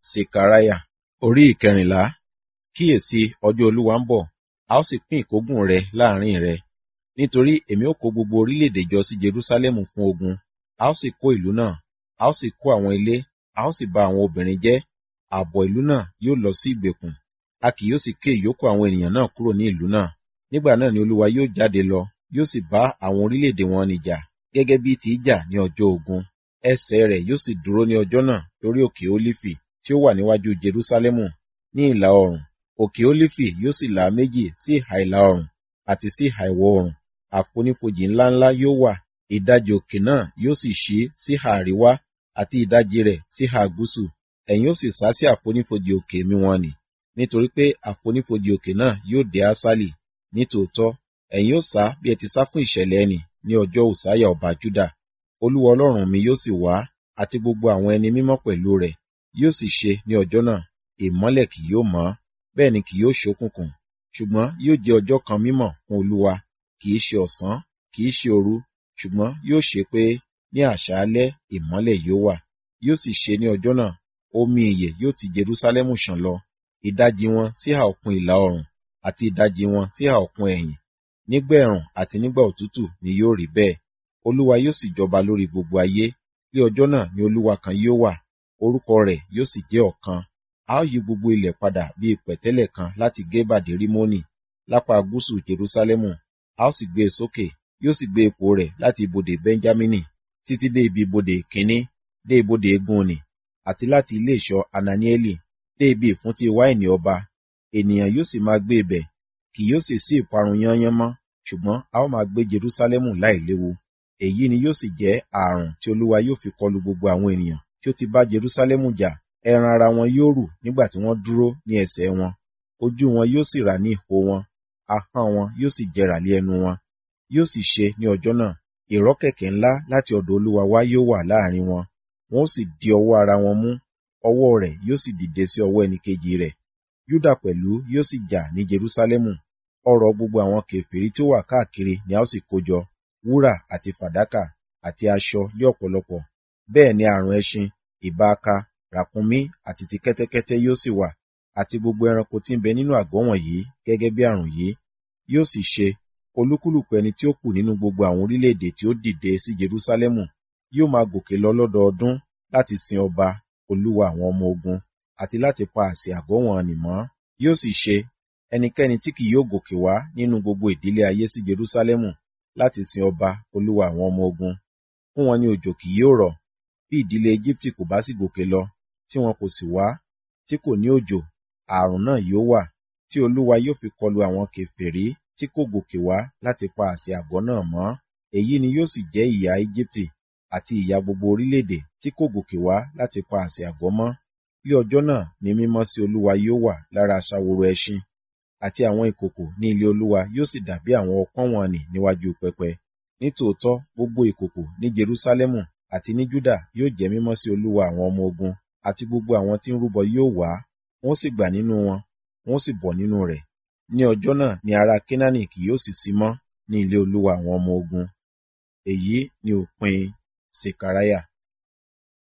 Sekaraya orí ìkẹrìnlá kíyèsí ọjọ́ olúwa ń bọ̀ a ó sì pín ìkógun rẹ láàrin rẹ nítorí èmi ó kó gbogbo orílẹ̀-èdè jọ sí Jerúsálẹ́mù fún ogun a ó sì kó ìlú náà a ó sì kó àwọn ilé a ó sì ba àwọn obìnrin jẹ́ ààbọ̀ ìlú náà yóò lọ sí ìgbèkùn a kì yóò sì ké ìyókù àwọn ènìyàn náà kúrò ní ìlú náà nígbà náà ni olúwa yóò jáde lọ yóò sì bá àwọn orílẹ̀-èdè wọn nìjà gẹ́gẹ́ bí ti í jà ní ọjọ́ ogun ẹsẹ̀ rẹ̀ yóò sì dúró ní ọjọ́ náà lórí òkè ólífì tí ó wà níwájú Jerúsálẹ́mù ní ìlà oòrùn òkè ólífì yóò sì là méjì sí ìhà ìlà oòrùn àti sí ìhà ìwọ̀ oòrùn àfonífojì ńláńlá yóò wà ìdajì òkè náà yóò sì ṣí sí ìhà àríwá àti ìdajì rẹ̀ sí ìhà gúúsù ẹ̀yin ó sì sá sí àfonífojì òkè mi wọn nì nítorí pé àfonífojì òkè náà yóò dé Aṣálì nítòótọ́ ẹ̀yin ó sá bí ẹ ti sá fún ìṣẹ̀lẹ̀ ẹnì ní ọjọ́ Òsáyà ọba Júdà olúwa ọlọ́run mi yóò sì wá àti gbogbo àwọn ẹni mímọ́ pẹ̀lú rẹ̀ yóò sì ṣe ní ọjọ́ náà ìmọ́lẹ̀ kì yóò mọ́ bẹ́ẹ̀ ni kì yóò ṣókùnkùn ṣùgbọ́n yóò jẹ́ ọjọ́ kan mímọ́ fún olúwa kì í ṣe ọ̀sán kì í ṣe òru ṣùgbọ́n yóò ṣe pé ní àṣálẹ́ ìmọ́lẹ̀ yóò wà yóò sì ṣe ní ọjọ́ náà omi ìyè yóò ti Jerúsálẹ́mù ṣàn lọ ìdajì wọn sí ìhà òkun ìlà oòrùn àti ìdajì wọn sí ìhà òkun ẹ̀yìn nígbà ẹ̀rùn àti nígbà òtútù ni yóò rí bẹ́ẹ̀ olúwa yóò sì jọba lórí gbogbo ayé ní ọjọ́ náà ni olúwa kan yóò wà orúkọ rẹ̀ yóò sì jẹ́ ọ̀kan a ó yí gbogbo ilẹ̀ padà bí pẹ̀tẹ́lẹ̀ kan láti Gébà dé Rímónì lápá gúúsù Jerúsálẹ́mù a ó sì gbé e sókè yóò sì gbé ipò rẹ̀ láti ibodè Bẹ́ńjámínì títí dé ibi ibodè kínní dé ibodè Egúnni àti láti ilé ìṣọ́ Ananieli dé ibi ìfúntí wáìnì ọba ènìyàn yóò sì máa gbé ibẹ̀ kì yóò sì sí ìparun yányán mọ́ ṣùgbọ́n a ó máa gbé Jerúsálẹ́mù láìléwu èyí ni yóò sì jẹ́ ààrùn tí olúwa yóò fi kọlu gbogbo àwọn ènìyàn tí ó ti bá Jerúsálẹ́mù jà ẹran ara wọn yóò rù nígbà tí wọ́n dúró ní ẹsẹ̀ wọn ojú wọn yóò sì rà ní ìhó wọn ahọ́n wọn yóò sì jẹrà lé ẹnu wọn yóò sì ṣe ní ọjọ́ náà ìrọ́kẹ̀kẹ̀ ńlá láti ọ̀dọ̀ olúwa wá yóò wà láàrin wọn wọn ó sì di ọwọ́ ara wọn mú ọwọ́ rẹ̀ yóò sì dìde sí ọwọ́ ẹnìkejì rẹ̀ Júdà pẹ̀lú yóò sì jà ní Jerúsálẹ́mù ọrọ̀ gbogbo àwọn kèfèrí tí ó wà káàkiri ni a ó sì kójọ wúrà àti fàdákà àti aṣọ lé ọ̀pọ̀lọpọ̀ bẹ́ẹ̀ ni àrùn ẹṣin ìbaaka ràkúnmí àti ti kẹ́tẹ́kẹ́tẹ́ yóò sì wà àti gbogbo ẹranko tí ń bẹ nínú àgọ́ wọ̀nyí gẹ́gẹ́ bí àrùn yìí yóò sì ṣe olúkúlùkù ẹni tí ó kù nínú gbogbo àwọn orílẹ̀-èdè tí ó dìde sí Jerúsálẹ́mù yóò máa gòkè lọ lọ́dọọdún láti sin ọba olúwa àwọn ọmọ ogun àti láti pa àsè àgọ́ wọn nì mọ́ yóò sì ṣe ẹnikẹ́ni tí kì yóò gòkè wá nínú gbogbo ìdílé ayé sí Jerúsálẹ́mù láti sin ọba olúwa àwọn ọmọ ogun fún wọn ní òjò kì yóò rọ̀ bí ìdílé Égíptì kò bá sì gòkè lọ tí wọn kò sì wá tí kò ní òjò ààrùn náà yóò wà tí olúwa yóò fi kọlu àwọn kèfèrí tí kò gòkè wá láti pa àsè àgọ́ náà mọ́ èyí ni yóò sì jẹ́ ìyà Égíptì àti ìyà gbogbo orílẹ̀-èdè tí kò gòkè wá láti pa àsè àgọ́ mọ́ ní ọjọ́ náà ni mímọ́ sí olúwa yóò wà lára aṣàwòrò ẹṣin àti àwọn ìkòkò ní ilé olúwa yóò sì dàbí àwọn ọpọ́n wọn nì níwájú pẹpẹ nítòótọ́ gbogbo ìkòkò ní Jerúsálẹ́mù àti ní Júdà yóò jẹ́ mímọ́ sí olúwa àwọn ọmọ ogun àti gbogbo àwọn tí ń rúbọ yóò wá wọ́n sì gbà nínú wọn wọ́n sì bọ̀ nínú rẹ̀ ní ọjọ́ náà ni ará Kénáánì kì yóò sì sí mọ́ ní ilé olúwa àwọn ọmọ ogun èyí ni òpin Sekaraya